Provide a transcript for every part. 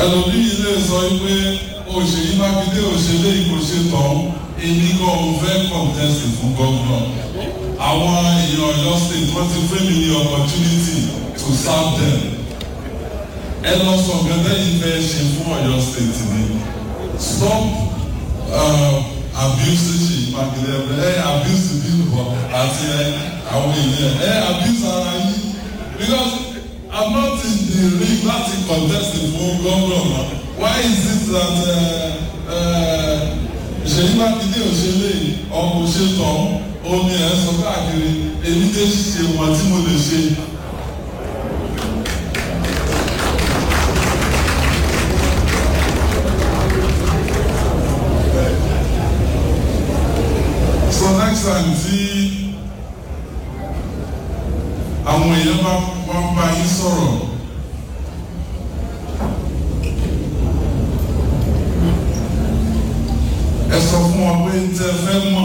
ẹlòmíì lè sọ pé òṣèlú mákindé òṣèlú ìkòṣe tán èmi kan ò fẹ́ contest fún gómìnà àwọn èèyàn ọ̀yọ́ state wọ́n ti fún mi ní opportunity to serve them ẹ lọ sọ gẹ́gẹ́ yìí fẹ́ ṣe fún ọ̀yọ́ state ni stop uh, abuse ṣì mákindé ẹ abuse people àti àwọn èèyàn ẹ abuse ara yìí because i'm not in the ring láti contest fún gómìnà why is it that ṣèyí mákindé òṣèlè ọmọ òṣètò omi ẹ̀ sọ káàkiri èmi tẹ́ ṣe wọ́n tí mo lè ṣe. so next time tí àwọn èèyàn bá wọ́n bá yín sọ̀rọ̀. ẹ sọ fún wọn pé tẹ fẹ́ mọ̀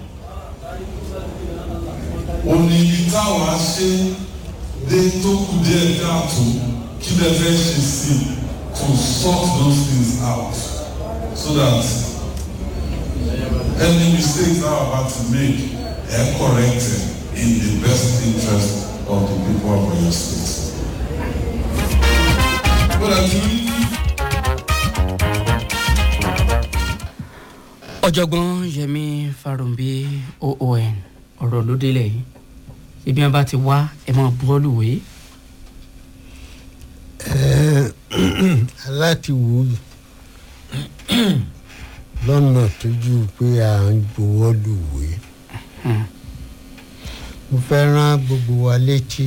òní ibi táwa ṣe dé tó kù díẹ̀ káàtó kí lẹ fẹ́ ṣe sí to sort those things out so that any mistakes that are about to make are corrected in the best interest of the people of your state. Well, actually, ọ̀jọ̀gbọ́n yẹmi farumbi oon ọ̀rọ̀ ló délẹ̀ yìí ibi wọn bá ti wá ẹ máa bọ́ọ̀lù wé. aláti wò ó lọ́nà tójú pé à ń gbowó lùwé mo fẹ́ rán gbogbo wa létí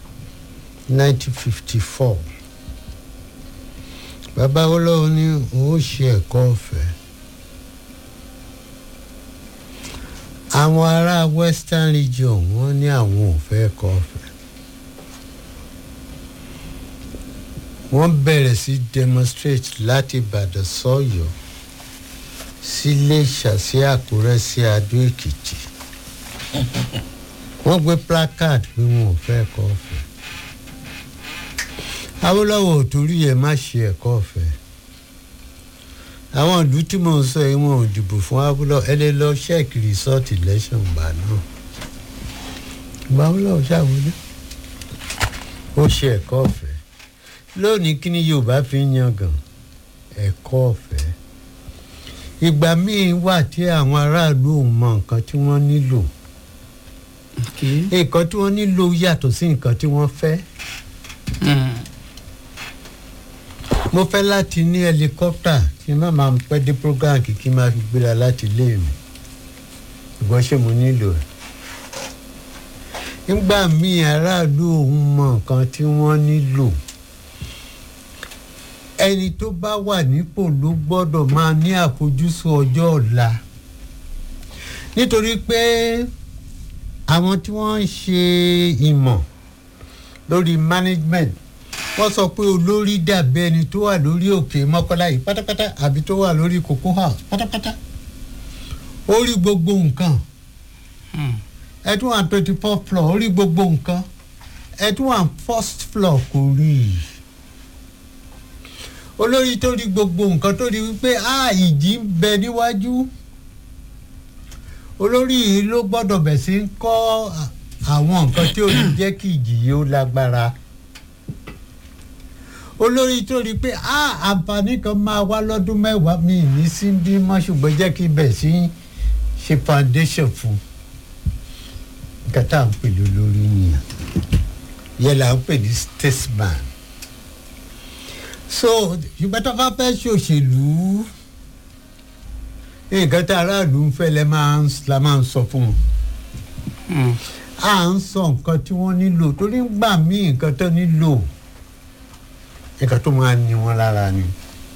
1954 bàbá olóhùn ní òun ó ṣe ẹ̀kọ́ ọ̀fẹ́. àwọn ará western region wọ́n ní àwọn ò fẹ́ kọ́ ọ̀fẹ́ wọ́n bẹ̀rẹ̀ sí demonstrate láti ìbàdàn sọ́yọ́ sílé ṣàṣì àkúrẹ́ sí adó èkìtì wọ́n gbé placard pé wọn ò fẹ́ kọ́ ọ̀fẹ́ awolowo ò torí ẹ̀ má ṣe ẹ̀kọ́ ọ̀fẹ́ àwọn ìlú tí mò ń sọ yìí wọn ò dìbò fún abúlọ ẹ lè lọ ṣẹ́ẹ̀kì resort election gbà náà ìgbà abúlọ ṣàwọlé ó ṣe ẹ̀kọ́ ọ̀fẹ́ lónìí kí ni yorùbá fi ń yangàn ẹ̀kọ́ ọ̀fẹ́ ìgbà míì wà tí àwọn aráàlú ò mọ nǹkan tí wọ́n nílò nǹkan tí wọ́n nílò yàtọ̀ sí nǹkan tí wọ́n fẹ́ mo fẹ́ láti ní helicopter kí n má máa pẹ́ dé program kìkì máa fi gbéra láti ilé mi ṣùgbọ́n ṣé mo nílò ẹ̀. nígbà míì aráàlú òun mọ nǹkan tí wọ́n nílò ẹni tó bá wà nípò ló gbọ́dọ̀ máa ní àfojúsùn ọjọ́ ọ̀la nítorí pé àwọn tí wọ́n ń ṣe ìmọ̀ lórí management wọ́n sọ pé olórí dàbí ẹni tó wà lórí òkè mọ́kànlá yìí pátápátá àbí tó wà lórí cocoa house pátápátá ó rí gbogbo nǹkan ẹ tún wà twenty four floor ó rí gbogbo nǹkan ẹ tún wà first floor kò rí i olórí tó rí gbogbo nǹkan tó rí wípé a ìjì ń bẹ níwájú olórí yìí ló gbọ́dọ̀ bẹ̀ sí ń kọ́ àwọn nǹkan tí ò ní jẹ́ kí ìjì yìí ó lágbára olórí tó rí i pé àǹfààní kan máa wá lọ́dún mẹ́wàá mi ní sí bí mọ́ ṣùgbọ́n jẹ́ kí bẹ̀ sí ṣe foundation fún nǹkan tá à ń pè lólórí nìyẹn yẹn là ń pè ní statesman so ṣùgbọ́n tó bá fẹ́ ṣòṣèlú nǹkan tá aráàlú ń fẹ́ la máa ń sọ fún wọn à ń sọ nǹkan tí wọ́n nílò torí ń gbà mí nǹkan tó nílò nǹkan tó máa ní wọn lára ni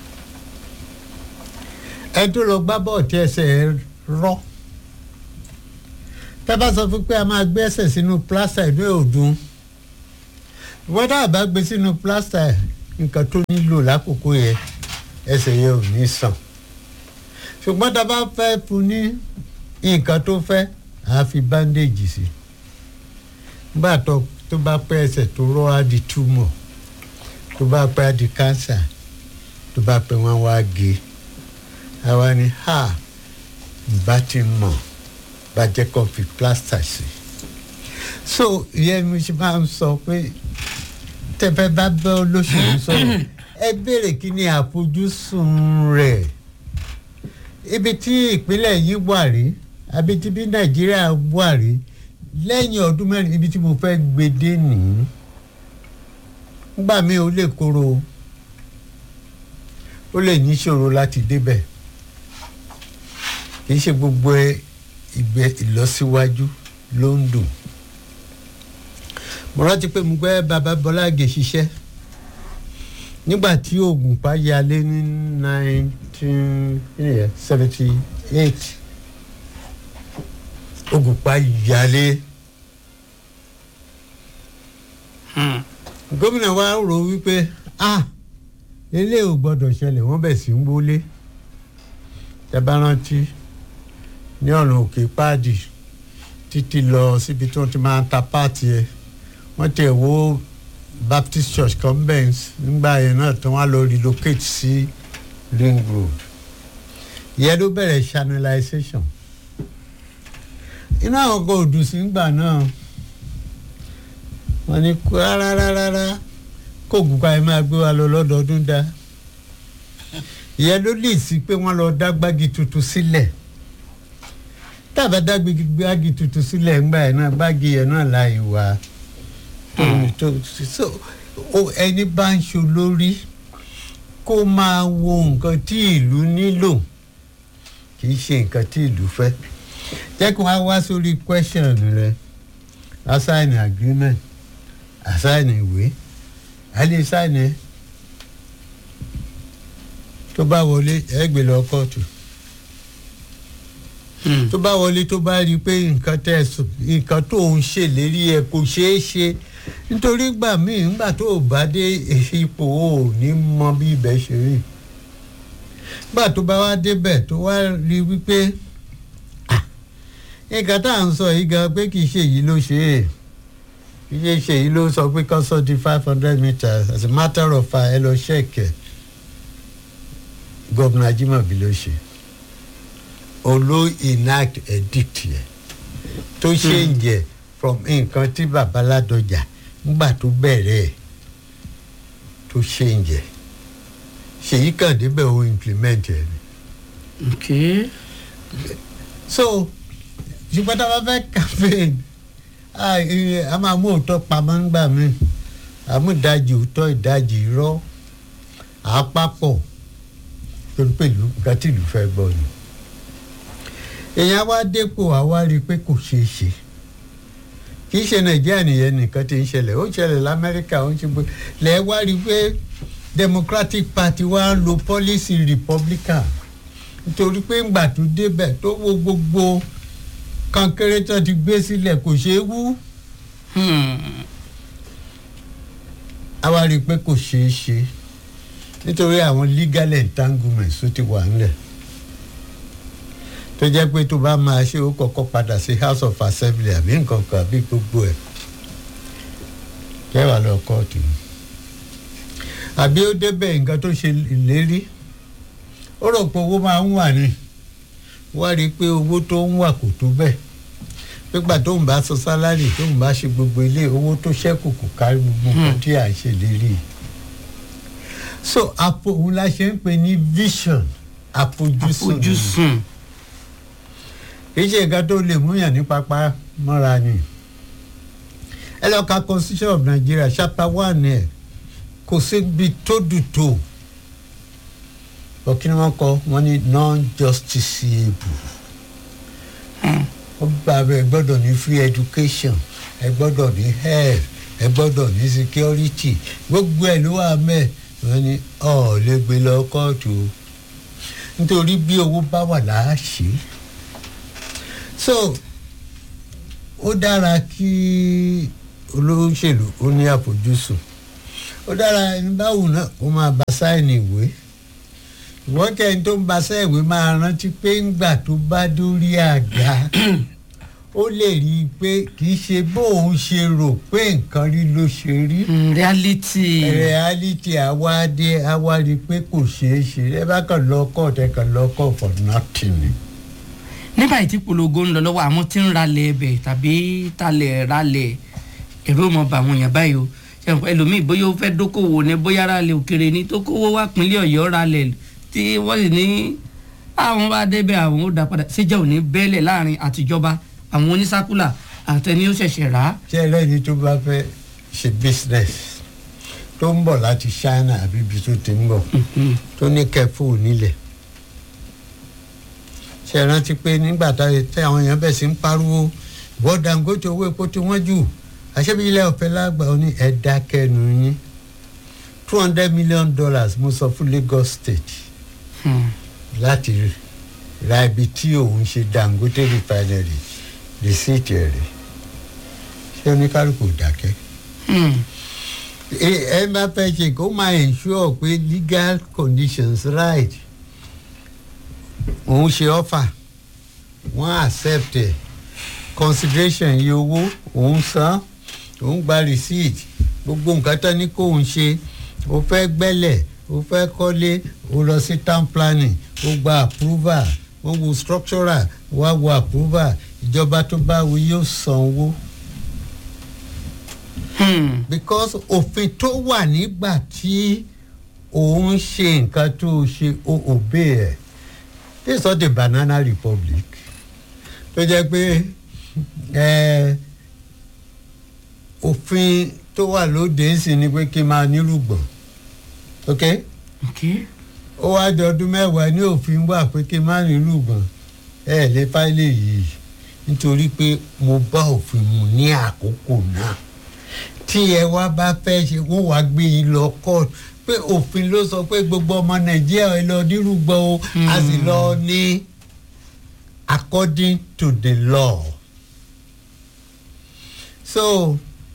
ẹ tó lọ gbá bọ́ọ̀ tí ẹsẹ̀ rọ́ tá a bá sọ fún pé a máa gbé ẹsẹ̀ sínú plásítà ìlú òdùn ìwọ́n tá a bá gbé sínú plásítà nǹkan tó nílò lákòókò yẹn ẹsẹ̀ yẹn ò ní sàn ṣùgbọ́n tá a bá fẹ́ fún ní nǹkan tó fẹ́ à á fi bandage sí nígbà tó bá pẹ́ ẹsẹ̀ tó rọ́ á di túmọ̀ tó bá pẹ́ á di cancer tó bá pẹ́ wọ́n wá gé àwa ni ha ìbá ti mọ̀ bá jẹ́ kó fi plaster sí so ìyẹn mi ṣe máa ń sọ pé tẹ́fẹ́ bá bẹ́ olóṣèlú sọ̀rọ̀ ẹ béèrè kí ni àfojúsùn rẹ̀ ibi tí ìpínlẹ̀ yìí wà rí àbí tí bí nàìjíríà wà rí lẹ́yìn ọdún mẹ́rin ibi tí mo fẹ́ gbé dé nìyí nígbà míì ó lè kóró ó lè níṣòro láti débẹ̀ kì í ṣe gbogbo ìgbẹ́ ìlọsíwájú ló ń dùn mo rántí pé mo gbẹ́ baba bọ́láàgè ṣiṣẹ́ nígbà tí oògùn pa yalé ní nineteen seventy eight oògùn pa yalé gómìnà wa rò wípé ah eléyìí ò gbọdọ̀ ṣẹlẹ̀ wọ́n bẹ̀ sí ń wọlé ẹ bá rántí ní ọ̀nà òkè páàdì títí lọ síbi tí wọ́n ti máa ń ta páàtì ẹ̀ wọ́n tẹ̀ wó baptist church convent nígbà yẹn náà tí wọ́n á lọ relocate sí ring road ìyẹn ló bẹ̀rẹ̀ channelization iná àwọn kan ò dùn sí nígbà náà wọ́n ní rárá rárá kó ògùnkà ẹ máa gbé wa lọ lọ́dọọdún dá ìyẹn ló lè sí pé wọ́n lọ dá gbági tuntun sílẹ̀ tàbá dá gbági tuntun sílẹ̀ ńgbà yẹn náà gbági yẹn náà la ìwà so ẹni bá ń ṣe lórí kó máa wo nǹkan tí ìlú nílò kì í ṣe nǹkan tí ìlú fẹ́ jẹ́ kí wọ́n á wá sórí question rẹ̀ assign agreement assign ìwé a lè sign ẹ tó bá wọlé ẹ gbé lọ kóòtù tó bá wọlé tó bá rí i pé nǹkan tẹ nǹkan tó ń ṣèlérí ẹ kò ṣeé ṣe nítorí gbà míì ńgbà tó o bá dé ipò o ò ní mọ bí ibẹ̀ ṣe rí gbà tó bá wá débẹ̀ tó wá rí i wípé nǹkan tá à ń sọ yìí gan pé kì í ṣe èyí ló ṣe é kì í ṣe èyí ló sọ pé kán sọ di five hundred meters as a matter of fact ẹ lọ ṣẹ̀kẹ̀ gọ́vùnà Ajímọ̀bí ló ṣe olo enact edict yẹ tó ṣe ń jẹ from nǹkan tí babaládọjà ńgbà tó bẹ̀rẹ̀ ẹ̀ tó ṣe ń jẹ ṣèyí kàn débẹ̀ ó implement ẹ̀ ni. okay. so ṣùgbọ́n tá a bá fẹ́ campaign a máa mú òótọ́ pamọ́ ńgbà mí àmú ìdajì òótọ́ ìdajì irọ́ àápapọ̀ tó ń pèlú nǹkan tí ìlú fẹ́ gbọ́ ni èèyàn wá dépò àwa rí i pé kò ṣeé ṣe kì í ṣe nàìjíríà nìyẹn nìkan tí ń ṣẹlẹ̀ ó ṣẹlẹ̀ lamẹ́ríkà ó ń ṣe bó lẹ́ wá rí i pé democratic party wá ń lo policy republican nítorí pé ńgbà tó débẹ̀ tó wo gbogbo kankéré tó ti gbé sílẹ̀ kò ṣeé wú àwa rí i pé kò ṣeé ṣe nítorí àwọn legal entanglements tó ti wà ńlẹ̀ tó jẹ́ pé tó bá máa ṣe ó kọ́kọ́ padà sí house of assembly àbí nǹkan kan àbí gbogbo ẹ̀ kẹwàá lọ kóòtù àbí ó débẹ̀ nǹkan tó ṣe ìlérí ó rò pé owó máa ń wà ní wá rí i pé owó tó ń wà kò tó bẹ́ẹ̀ pípa tó ń bá sọ sálárì tó ń bá ṣe gbogbo ilé owó tó ṣẹ́kù kò kárí gbogbo nǹkan tí à ń ṣèlérí so àpò òun la ṣe ń pè ní vision àfojúsùn àfojúsùn kì í ṣe nǹkan tó lè múyàn ní pápá mọ́ra ni ẹ lọ ka constitution of Nigeria chapter one ẹ kò síbi tó dùn tó ọkí ni wọ́n kọ wọ́n ní non-justiciable ó gba ẹ gbọ́dọ̀ ní free education ẹ gbọ́dọ̀ ní health ẹ gbọ́dọ̀ ní security gbogbo ẹ̀ ló wà mẹ́ẹ̀ wọ́n ní ọ̀ lè gbé lọ kóòtù nítorí bí owó bá wà láàṣì so ó dára kí olóṣèlú ó ní àfojúsùn ó dára ẹni báwo náà ó máa bá sáìnì ìwé ìwọ́n kẹ́ni tó ń bá sáìwé máa rántí pé ńgbà tó bá dórí àga ó lè rí i pé kì í ṣe bóun ṣe rò pé nǹkan rí ló ṣe rí Mm, reality. reality àwádé àwárí pé kò ṣeé ṣe ẹ bá kàn lọ court ẹ kàn lọ court for nothing ni. nígbà tí polongo ń lọ lọ́wọ́ àwọn tí ń ralẹ̀ ẹbẹ̀ tàbí talẹ̀ ralẹ̀ ẹ̀rọ mọ̀ bá àwọn èèyàn báyìí o ṣe nǹkan ẹlòmíì bóyá ó fẹ́ dókòwò ní bóyá ralẹ̀ òkèrè ní tó kówó wá pínlẹ̀ ọ̀yọ́ ralẹ̀ tí wọ́n sì ní àwọn bá débẹ̀ àwọn ó dá padà ṣéjà ò ní bẹ́ẹ̀lẹ̀ láàrin àtijọba àwọn onísákúlà àtẹni ó ṣẹ̀ṣẹ̀ rà á. ṣé ẹlẹ́ni tó bá fẹ́ ṣe business tó ń bọ̀ láti China àbí ibi tó ti ń bọ̀ tó ní kẹfù nílẹ̀ ṣe é rántí pé nígbà táyé tí àwọn èèyàn bẹ̀ sí ń pariwo ìwọ Dangote owó epo tí wọ́n jù àṣẹbí ilẹ̀ ọ̀fẹ́ lágbà ó ní ẹ̀dá kẹnu yín two hundred million dollars mo sọ fún Lagos State Hmm. láti ra ibi tí òun ṣe Dangote refinery rìsíìtì rẹ̀ ṣé oníkálukú dákẹ́ Hmm. ẹ ẹ bá fẹ́ ṣe kó máa ensure pé legal conditions right òun ṣe offer wọ́n accept ẹ̀ consideration iye owó òun san òun gba receipt gbogbo nǹkan tán ní kó òun ṣe ó fẹ́ gbẹ́lẹ̀ ó fẹ́ kọ́lé ó lọ sí town planning ó gba approval wọ́n wo structural wá wo approval ìjọba tó bá wo yóò san owó Hmm. because òfin tó wà nígbà tí òun ṣe nǹkan tó ṣe ó obey ẹ̀ this is not a banana republic tó jẹ́ pé ẹ, òfin tó wà lóde ń sìn ni pé kí n máa nírùgbọ̀n ok ok ó wá di ọdún mẹ́wàá ní òfin wà pé kí n má nírùgbọ̀n ẹ lè fáìlì yìí nítorí pé mo bá òfin mu ní àkókò náà tí ẹ wá bá fẹ́ ṣe wọ́n wá gbé yín lọ court pé òfin ló sọ pé gbogbo ọmọ nàìjíríà ẹ lọ nírúgbọ́ o a sì lọ ní according to the law so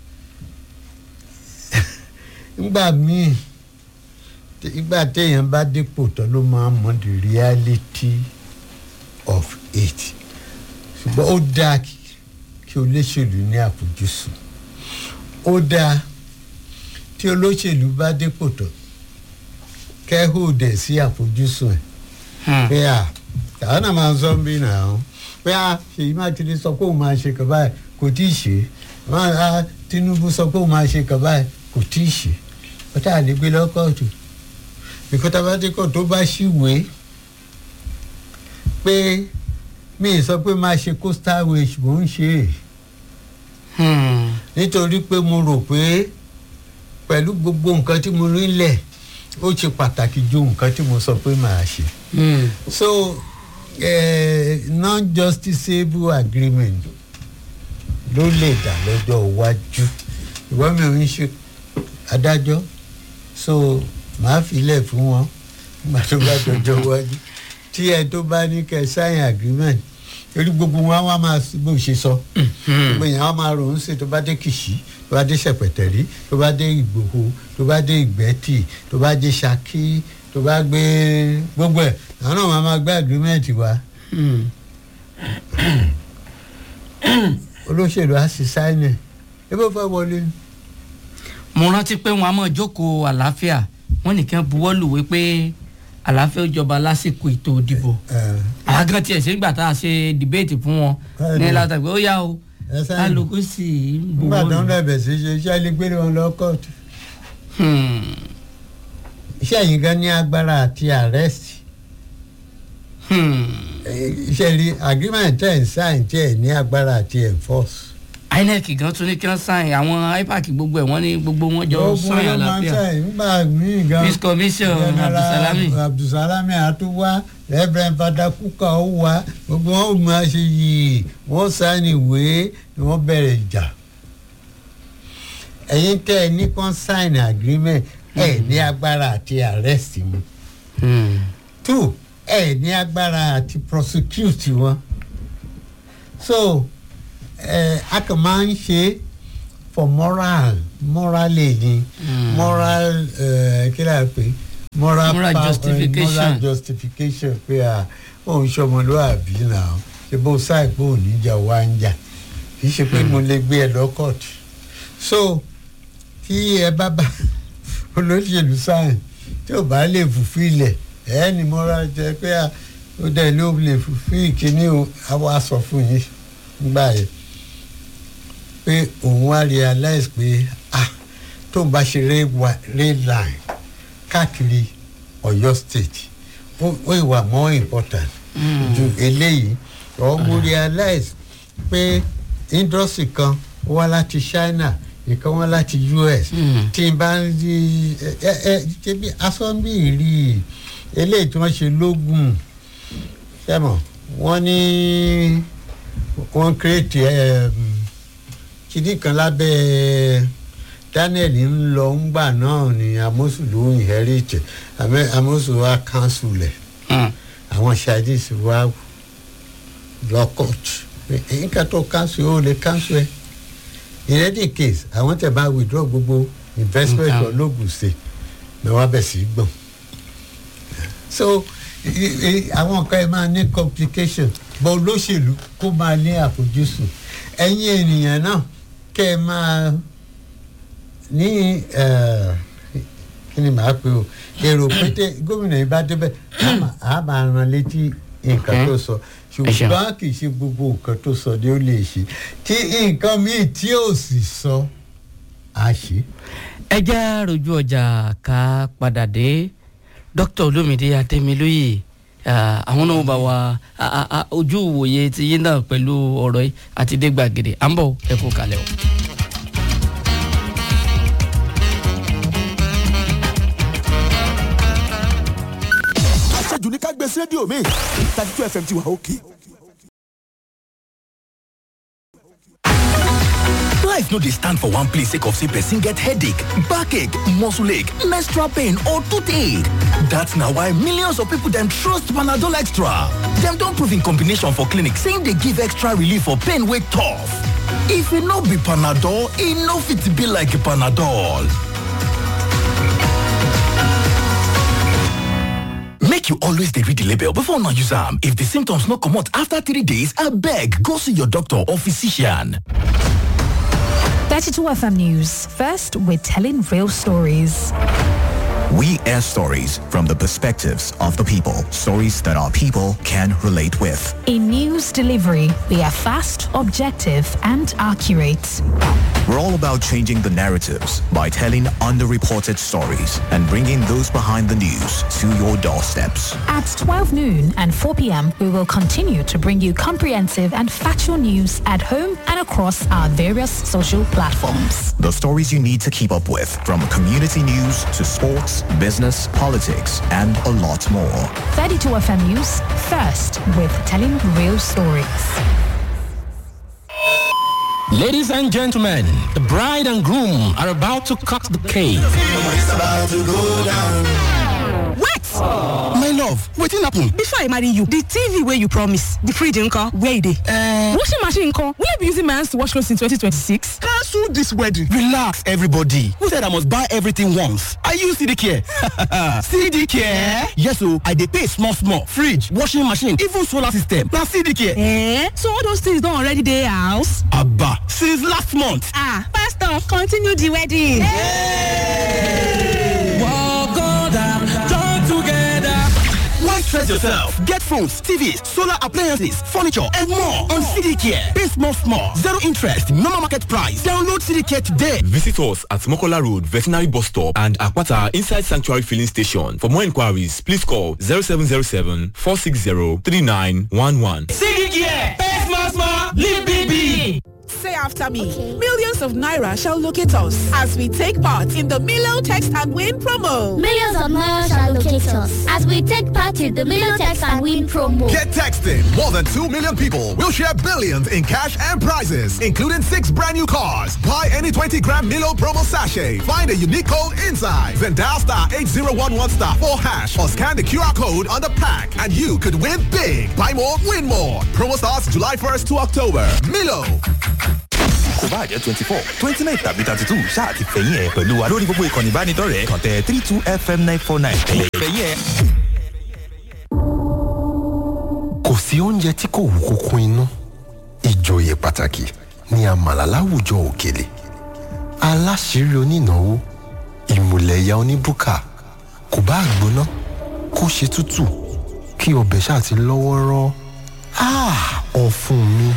ngbà míì tí- ìgbà téèyàn bá dépò tán ló máa mọ the reality of it ṣùgbọ́n ó dáa kí kí olóṣèlú ní àfojúsùn ó dáa tí olóṣèlú bá dépò tán kẹ́hóòdẹ̀ sí àfojúsùn ẹ̀ Hmm. pé à tàwọn náà máa ń sọ bí nà án pé à Ṣèyí Mákindé sọ pé òun máa ṣe kàn báyìí kò tí ì ṣe wọn à Tinubu sọ pé òun máa ṣe kàn báyìí kò tí ì ṣe ọtá àlégbé lọ́kọ̀ọ̀tù ìkọ́tà bá dé kọ́ tó bá ṣìwé pé mi ì sọ pé máa ṣe coastal wage mò ń ṣe é Hmm. nítorí pé mo rò pé pẹ̀lú gbogbo nǹkan tí mo rí lẹ̀ ó ṣe pàtàkì ju nǹkan tí mo sọ pé màá ṣe. Hmm. so uh, non-justiciable agreement ló lè dà lọ́jọ́ iwájú ìwọ́n mi ò ń ṣe adájọ́ so màá filẹ̀ fún wọn nígbà tó bá dọjọ́ iwájú tí ẹ tó bá ní kẹ́ sign agreement torí gbogbo wọn wá máa bó ṣe sọ gbogbo èèyàn wá máa rò ó ń ṣe tó bá dé kìsì tó bá dé ṣẹpẹtẹrí tó bá dé ìgbòho tó bá dé ìgbẹ́tì tó bá dé ṣakí tó bá gbé gbogbo ẹ̀ àwọn náà máa máa gbé agreement wá Hmm. olóṣèlú á sì sign ẹ̀ ẹ bó fẹ́ wọlé ni. mo rántí pé wọn a máa jókòó àlàáfíà wọn nìkan buwọ́ lùwé pé àlàáfíà ó jọba lásìkò ètò ìdìbò ẹ àwọn kan tiẹ̀ ṣe nígbà tá a ṣe dìbéètì fún wọn ní Bẹ́ẹ̀ni. látàgbé ó yá o ẹ sáyìn kálukú sì ń nígbà tó ń buwọ́ lù. bẹ̀bẹ̀ sí ṣe iṣẹ́ lè gbé wọn lọ kóòtù Hmm. iṣẹ́ yìí gan ní agbára àti arrest Hmm. iṣẹ́ rí agreement tẹ̀ ń sign tẹ̀ ní agbára àti enforce. inec gan tún ní kí wọ́n sáyìn àwọn ipac gbogbo ẹ̀ wọ́n ní gbogbo wọn jọ Gbogbo sáyìn ló máa ń àlàáfíà sign nígbà míì gan. peace commission General abdulsalami abdulsalami àtúwá reverend fada kuka ó wá gbogbo wọn ò máa ṣe yìí wọn sáni ìwé ni wọn bẹ̀rẹ̀ ìjà ẹ̀yin tẹ́ ẹ ní kàn sign agreement ẹ ní agbára àti arrest mu Hmm. two ẹ ní agbára àti prosecute wọn so ẹ a kàn máa ń ṣe for moral morally ni Mm. moral ẹ kí la pè moral Moral power- justification. moral justification pé à òun ṣọmọlúwàbí náà ṣe bó sáì pé òun níjà wá ń jà kì í ṣe pé mo lè gbé ẹ lọ kóòtù so tí ẹ bá bá olóṣèlú sáyìn tí ò bá lè fùfílẹ̀ ẹ ní mo ra jẹ pé à, ó dẹ̀ ló lè fùfí kíní o àwa sọ fún yín nígbà yẹn pé òun wá realize pé ah tóun bá ṣe rail wa- rail line káàkiri Ọ̀yọ́ state ó ó ìwà more important ju eléyìí ọ mo realize pé industry kan wá láti China ìkan wá láti US Mm. tí n bá ń rí ẹ ẹ ṣebí asọ́nbí rí i eléyìí tí wọ́n ṣe lógún sẹ́mọ̀ wọ́n ní wọ́n kírètì kìdí kan lábẹ́ Daniel ń lọ ńgbà náà ni Amosu ló ń inherit àmọ́ Amosu wa cancel ẹ̀ Hmm. àwọn Chinese wa lọ court nǹkan tó cancel ó lè cancel ẹ̀ in any case àwọn tẹ̀ bá withdraw gbogbo investment Nǹkan. ológun ṣe ni wọ́n bẹ̀ sí í gbọ̀n so i- i- àwọn nǹkan ẹ máa ní complication bọ́ olóṣèlú kó máa ní àfojúsùn ẹ̀yin ènìyàn náà kẹ́ ẹ máa ní eh, kí ni màá pe o èrò pété gómìnà yìí bá débẹ̀ á máa- á máa ran létí nǹkan Okay. tó sọ Ẹ ṣeun. ṣùgbọ́n kì í ṣe gbogbo nǹkan tó sọ ni ó lè ṣe tí nǹkan míì tí ò sì sọ á ṣe. ẹ já rojú ọjà ká padà dé dókítà olómìdé atẹmílóyè ah, àwọn náà bá wa ah, ah, ah, ojú ìwòye ti yín náà pẹ̀lú ọ̀rọ̀ yìí àti dé gbàgede à ń bọ̀ ẹ kú kalẹ̀ o. àṣejù ní ká gbé sí rédíò mi thirty two fm ti wà òkè. Life no dey stand for one place sake of say person get headache, backache, muscle ache, menstrual pain or toothache. That's na why millions of people dem trust Panadol Extra. Dem don prove in combination for clinic saying dey give extra relief for pain wey tough. If e no be Panadol, e no fit be like Panadol. Make you always dey read the label before una use am. If the symptoms no comot after three days, abeg go see your doctor or physician. 32 FM News. First, we're telling real stories. We air stories from the perspectives of the people. Stories that our people can relate with. In news delivery, we are fast, objective, and accurate. We're all about changing the narratives by telling underreported stories and bringing those behind the news to your doorsteps. At 12 noon and 4 p.m., we will continue to bring you comprehensive and factual news at home and across our various social platforms. The stories you need to keep up with from community news to sports, business, politics, and a lot more. 32 FM News, first with telling real stories. Ladies and gentlemen, the bride and groom are about to cut the cake. Wait! My love, wetin happen? Before I marry you, the TV where you promise, the fridge nko, where it is? Uh, Washing machine nko, will I be using my hands to wash clothes in 2026? cancel this wedding. Relax, everybody. Who said I must buy everything once? I use CD Care. CD Care? Yes, so I dey pay small, small. Fridge, washing machine, even solar system. Na CD Care. Eh? So all those things don't already dey house? Abba, since last month. Ah, pastor, continue the wedding. Why stress yourself? Get phones, TVs, solar appliances, furniture, and more on CD Care. Pay small, small. Zero interest, normal market price. Download CD Care today. Visit us at Mokola Road, Veterinary Bus Stop and Akwata Inside Sanctuary Filling Station. For more inquiries, please call 0707 460 3911. CD Care. Pay small, small. Live big, big. Say after me. Millions of Naira shall locate us as we take part in the Milo Text and Win promo. Millions of Naira shall locate us as we take part in the Million Text and Win promo. Get texting. More than 2 million people will share billions in cash and prizes, including six brand new cars. Buy any 20 gram Milo promo sachet. Find a unique code inside. Then dial star 8011 star 4 hash or scan the QR code on the pack and you could win big. Buy more, win more. Promo starts July 1st to October. Milo. kò bá jẹ́ twenty four twenty nine tàbí thirty two ṣáà ti fẹ̀yìn ẹ̀ pẹ̀lú wa lórí gbogbo ìkànnì ìbánidọ́rẹ̀ẹ́ kàn tẹ three two fm nine four nine ẹ̀yẹ̀ fẹ̀yìn ẹ̀. kò sí oúnjẹ tí kò wú kókó inú ìjòyè pàtàkì ní àmàlà láwùjọ òkèlè aláṣírí onínáwó ìmùlẹ̀yà oníbùkà kò bá gbóná kó ṣe tútù kí ọbẹ̀ ṣáà ti lọ́wọ́rọ́ ọ̀fun mi.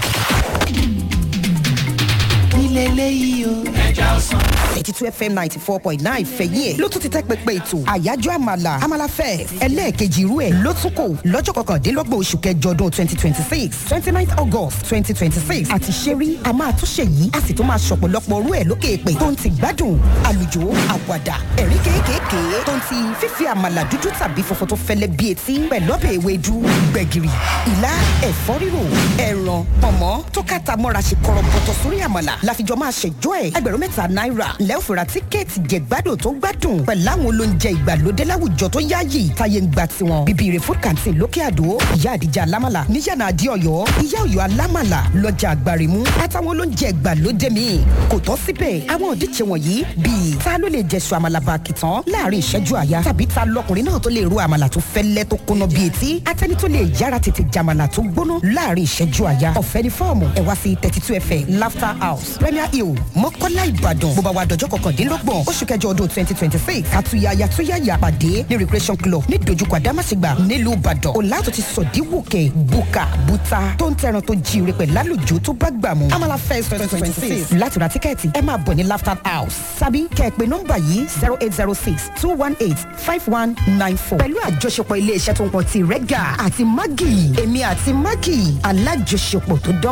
nílẹ̀ eléyìí o. ẹja ọsàn. eighty two fm ninety four point nine fẹ̀yìn ẹ̀ ló tún ti tẹ́ pẹpẹ ètò àyájọ́ àmàlà àmàlà fẹ́ ẹlẹ́ẹ̀kejì irú ẹ̀ ló tún kò lọ́jọ́ kọkàndínlọ́gbọ̀n oṣù kẹjọ ọdún twenty twenty six twenty nine august twenty twenty six àti ṣẹ́rí a máa tún ṣe yìí a sì tún máa ṣọ̀pọ̀lọpọ̀ orú ẹ̀ lókè èpè tó ń ti gbádùn àlùjò àwàdà ẹ̀rí kéékèèké tó ń ti fífi àmàlà dúdú tàbí funfun tó fẹ́lẹ́ bí etí pẹ̀lú ọbẹ̀ ewédú gbẹ̀gìrì ìlà ẹ̀fọ́ rírò ẹ̀ràn pọ̀mọ́ tó kàtà mọ́ra ṣe kọ̀rọ̀bọ̀tọ̀ sórí àmàlà láfijọ́ máa ṣèjọ́ ẹ̀ ẹgbẹ̀rún mẹ́ta náírà lẹ́ọ̀fẹ̀rà tíkẹ́ẹ̀tì jẹ̀gbádùn tó gbádùn pẹ̀lú àwọn olóúnjẹ ìgbàlódé láwùjọ tó yáàyè táyé ń gba tiwọn bíbí food canteen lókè àdó ìyá àdìjà alámàlà níyànà àdí ọ̀yọ́ ìyá ọ̀yọ́ alámàlà lọ́jà àgbàrìmú àtàwọn olóúnjẹ ìgbàlódé míì kò tọ́ síbẹ̀ àwọn òdíje wọ̀nyí bíi ta ló lè jẹ̀sùn àmàlà bàkìtàn láàrin ìṣẹ́jú àyà tàbí ta lọkùnrin náà tó lè ro àmàlà tó fẹ́lẹ́ tó kóná bíi etí atẹ́ni tó lè yára tètè jàmàlà tó gbóná láàrin ìṣẹ́jú àyà ọ̀fẹ́ ni fọ́ọ̀mù ẹ̀ wá sí thirty two fm laughter house premier hill mọ́kọ́lá ìbàdàn bó bá wa dọjọ́ kọkàndínlọ́gbọ̀n oṣù kẹjọ ọdún twenty twenty six àtúnyàyà túnyàyà pàdé ní recreation club ní dojúkọ àdámàṣègbà nílùú ìbàdàn ọ̀làtò ti sọ̀díwòkè buka buta tó ń tẹran tó jíire pẹ̀ lálùjọ tó bá gbà mú amala fest twenty twenty six láti ra tíkẹ́ẹ̀tì ẹ máa bọ̀ ní laughter house tàbí kẹ́ẹ̀pẹ́ nọ́mbà yìí zero eight zero six two one eight five one nine four pẹ̀lú àjọṣepọ̀ ilé iṣẹ́ tó ń pọ̀ ti rẹ́gà àti mágì èmi àti mágì alájọṣepọ̀ tó dán